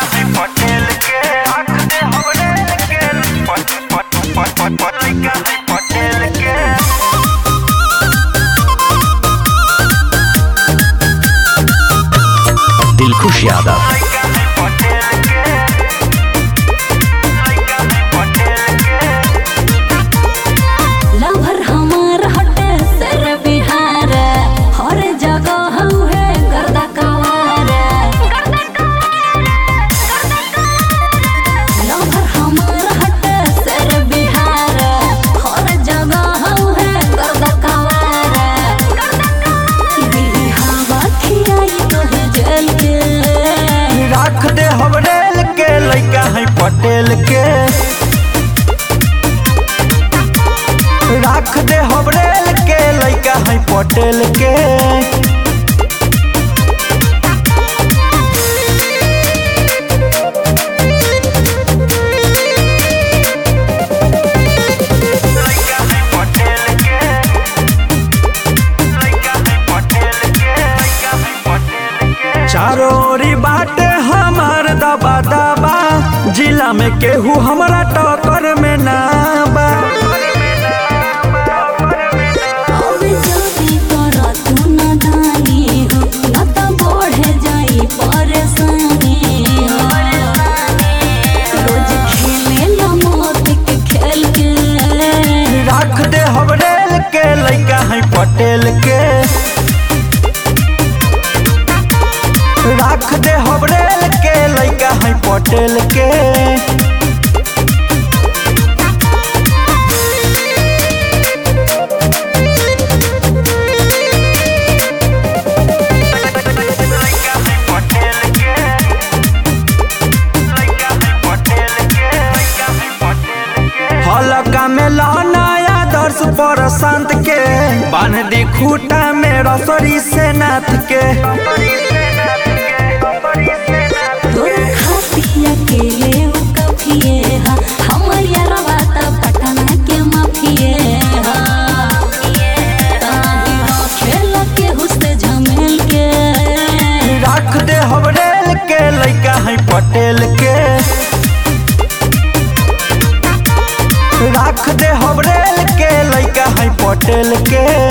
है पटेल के आँख दे हमरे के पट पट पट पट पट लइका है पटेल के दिलखुश यादव लइका है पटेल के लइका है पटेल के लवर हमार हटे सर बिहार हर जगह हउहे गर्दा कवार लवर हमार हटे सर बिहार हर जगह हउहे गर्दा कवार दिल्ली हवा खियाई तोहे जेल के राख दे हमरेल के लइका है पटेल के राख दे हमरेल के लइका है पटेल के लइका है पटेल के लइका है पटेल के लइका है पटेल के चारों ओरी बाटे हमार दबा दबा जिला में केहू हमरा टक्कर में ना बा अब जल्दी कर तू न दानी हो न त बढ़े जाई परेशानी हो रोज खेले ला मौत के खेल के राख दे हमरेल के लइका है पटेल के राख दे हमरेल के लइका है पटेल के लइका है पटेल के लइका है पटेल के लइका है पटेल के हलका में लहनाया दर्श पर संत के बांध दी खूटा में रसोरी से नाथ के तोर खाती अकेले उ कफिए हा हमर यारवा त पटना के माफिए हा ताही हो खेल के हुस्से झमेल के राख दे हमरेल के लइका है पटेल के राख दे हमरेल के लइका है पटेल के